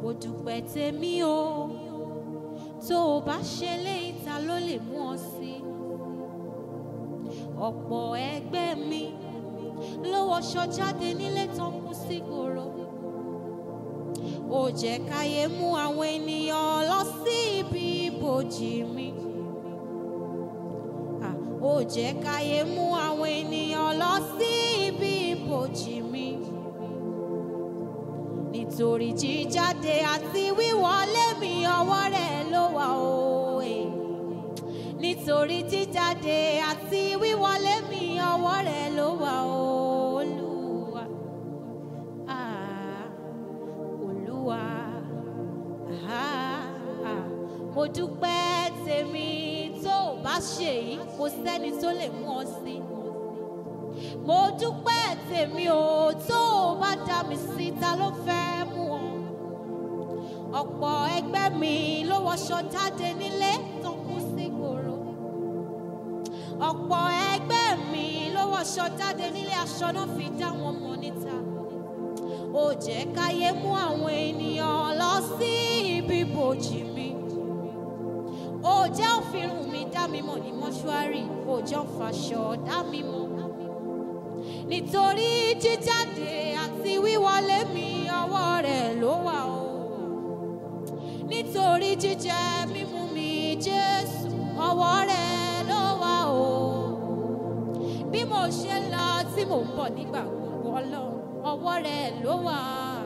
mo dúpẹ́ tèmi o tó o bá ṣe léyìí ta ló lè mú ọ sí ọ̀pọ̀ ẹgbẹ́ mi ló wọṣọ jáde nílé tó ń kú sígboro ó jẹ́ káyé mú àwọn ènìyàn lọ sí ibi ibojì mi Ah, ó jẹ́ káyé mú àwọn ènìyàn lọ sí ibi ibojì mi nítorí jíjáde àti wíwọlé mi ọwọ́ rẹ̀ ló wà o eh. nítorí jíjáde àti wíwọlé mi ọwọ́ rẹ̀ ló wà o olúwa ah, olúwa ah, ah. mo dúpẹ́ tèmi tó o bá ṣe yìí kò sẹ́ni tó lè mú ọ sí mo dúpẹ́ tèmi o tó o bá dá mi sí ta ló fẹ́ mú ọ ọ̀pọ̀ ẹgbẹ́ mi ló wọṣọ jáde nílé tó kú sí gbòòrò ọ̀pọ̀ ẹgbẹ́ mi ló wọṣọ jáde nílé aṣọ náà fi dá wọn mọ̀ níta ó jẹ́ káyé mú àwọn ènìyàn lọ sí ibi bòjì mi ó jẹ́ òfìrùn mi dá mi mọ̀ ní mọ́ṣúárì ó jẹ́ òfàṣọ dá mi mọ̀ nítorí jíjáde àti wíwọlé mi ọwọ́ rẹ̀ ló wà o nítorí jíjẹ mímú mi jésù ọwọ́ rẹ̀ ló wà o bí mo ṣe ń lọ tí mò ń bọ̀ nígbà gbogbo ọlọ́run ọwọ́ rẹ̀ ló wà